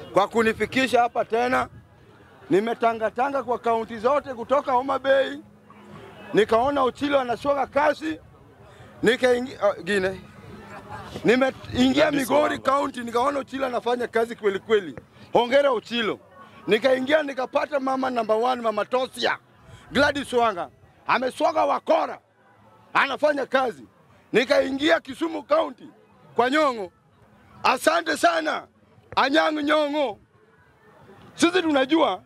kwa kunifikisha hapa tena. Nimetangatanga kwa kaunti zote kutoka Homa Bay, nikaona Ochilo anashoka kasi, nikaingia uh, gine nimeingia Migori County nikaona Ochilo anafanya kazi kweli kweli. Hongera Ochilo. Nikaingia nikapata mama number one, mama Tosia Gladys Wanga ameswaga wakora, anafanya kazi. Nikaingia Kisumu County kwa Nyong'o, asante sana Anyang' Nyong'o. Sisi tunajua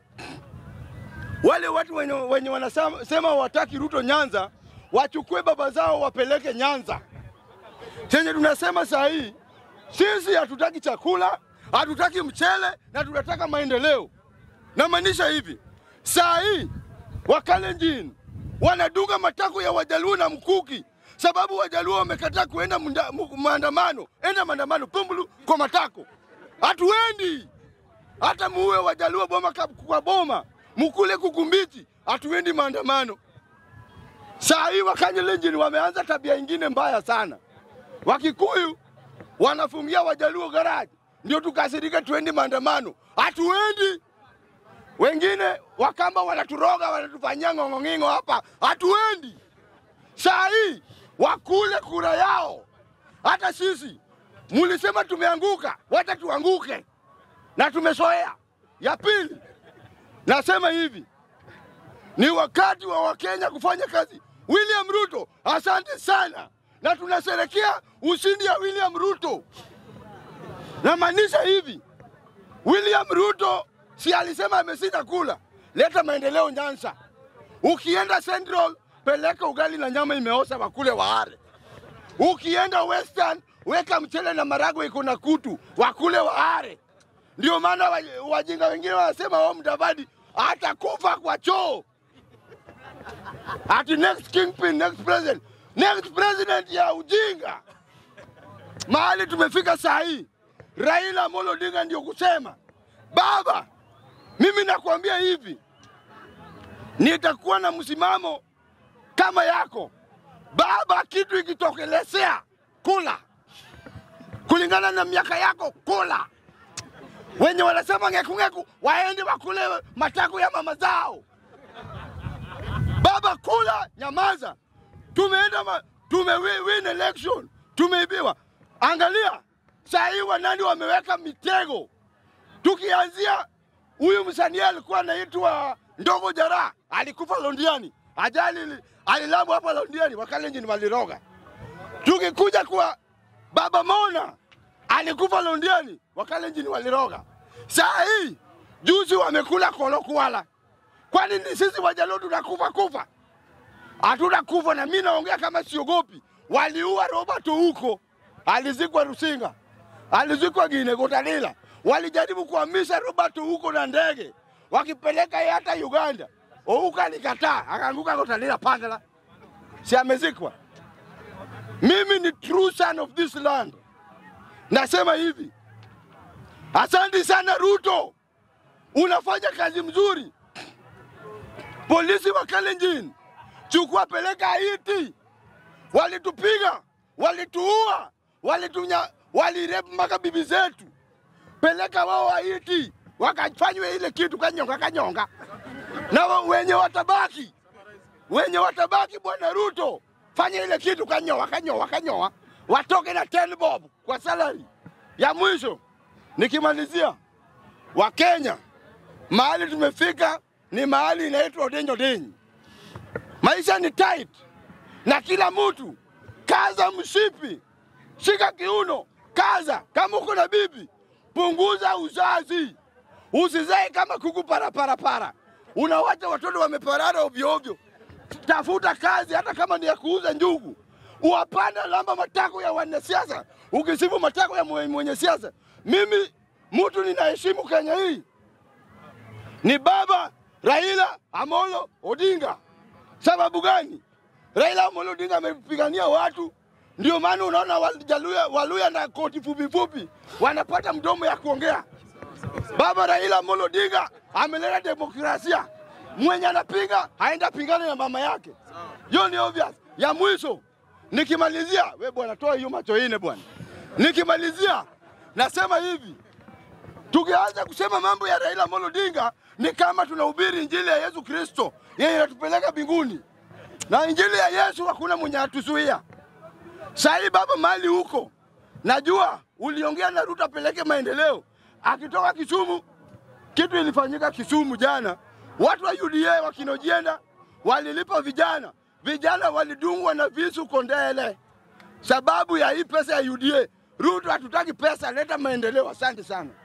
wale watu wenye, wenye wanasema wataki Ruto Nyanza wachukue baba zao wapeleke Nyanza. Chenye tunasema saa hii sisi hatutaki chakula, hatutaki mchele na tunataka maendeleo. Namaanisha hivi, saa hii Wakalenjin wanadunga matako ya Wajaluo na mkuki, sababu Wajaluo wamekataa kuenda munda- mu- maandamano. Enda maandamano pumbulu kwa matako, hatuendi hata muue Wajaluo boma ka- kwa boma, mukule kukumbiti, hatuendi maandamano. Saa hii Wakalenjin wameanza tabia ingine mbaya sana. Wakikuyu wanafungia Wajaluo garaji, ndio tukasirika tuendi maandamano, hatuendi. Wengine Wakamba wanaturoga, wanatufanyia ng'ong'ong'ingo hapa, hatuendi. Saa hii wakule kura yao. Hata sisi mulisema tumeanguka, wacha tuanguke, na tumesoea. Ya pili, nasema hivi, ni wakati wa Wakenya kufanya kazi. William Ruto, asante sana, na tunasherekea ushindi ya William Ruto. Namaanisha hivi, William Ruto si alisema amesita kula, leta maendeleo Nyanza. Ukienda Central, peleka ugali na nyama imeosa, wakule waare. Ukienda Western, weka mchele na marago iko na kutu, wakule waare. Ndio maana wa- wajinga wengine wanasema wao Mudavadi atakufa kwa choo, ati next kingpin, next president, next president ya ujinga. Mahali tumefika saa hii, Raila Amolo Odinga ndio kusema baba, mimi nakwambia hivi, nitakuwa na msimamo kama yako baba. Kitu ikitokelezea kula kulingana na miaka yako, kula. Wenye wanasema ng'eku-ng'eku waende wakule matako ya mama zao. Baba kula, nyamaza. Tumeenda ma, tume wi- win election, tumeibiwa. Angalia saa hii wanani wameweka mitego, tukianzia huyu msanii alikuwa anaitwa Ndogo Jara, alikufa Londiani, ajali ili- alilambwa hapa Londiani, Wakalenjin waliroga. Tukikuja kwa Baba Mona alikufa Londiani, Wakalenjin waliroga. Saa hii juzi wamekula kolo kuala. Kwani ni sisi Wajaluo tunakufa kufa? Hatuna kufa, na mimi naongea kama siogopi. Waliua Robert huko, alizikwa Rusinga, alizikwa Gine Gotalila. Walijaribu kuhamisha Robert huko na ndege, wakipeleka yeye hata Uganda. Ouka alikataa, akaanguka Gotalila Pandala, si amezikwa. Mimi ni true son of this land. Nasema hivi, asante sana Ruto, unafanya kazi mzuri. Polisi wa Kalenjin, chukua peleka Haiti. Walitupiga, walituua, walitunya, walirep mpaka bibi zetu. Peleka wao Haiti, wakafanywe ile kitu kanyonga kanyonga, na wa- wenye watabaki wenye watabaki, bwana Ruto, fanya ile kitu kanyoa kanyoa kanyoa, watoke na 10 bob kwa salary ya mwisho. Nikimalizia, Wakenya, mahali tumefika ni mahali inaitwa Odenyo Denyi. Maisha ni tight, na kila mtu kaza mshipi, shika kiuno, kaza. Kama uko na bibi, punguza uzazi, usizae kama kuku paraparapara. Unawacha watoto wameparara ovyo ovyo. Tafuta kazi, hata kama ni ya kuuza njugu. Uwapanda lamba matako ya wanasiasa, ukisifu matako ya mwenye mwenye siasa. Mimi mtu ninaheshimu Kenya hii ni baba Raila Amolo Odinga. Sababu gani? Raila Amolo Odinga amepigania watu, ndio maana unaona Wajaluya, Waluya na koti fupi fupi wanapata mdomo ya kuongea. Baba Raila Amolo Odinga ameleta demokrasia, mwenye anapinga haenda pingane na mama yake. Hiyo ni obvious. Ya mwisho nikimalizia, we bwana, toa hiyo macho ine bwana. Nikimalizia nasema hivi, Tukianza kusema mambo ya Raila Amolo Odinga ni kama tunahubiri injili ya Yesu Kristo yenye inatupeleka mbinguni, na injili ya Yesu hakuna mwenye atuzuia. Sahii baba, mali huko, najua uliongea na Ruto apeleke maendeleo, akitoka Kisumu. Kitu ilifanyika Kisumu jana, watu wa UDA wakinojienda walilipa vijana, vijana walidungwa na visu Kondele sababu ya hii pesa ya UDA. Ruto hatutaki pesa, leta maendeleo. Asante sana.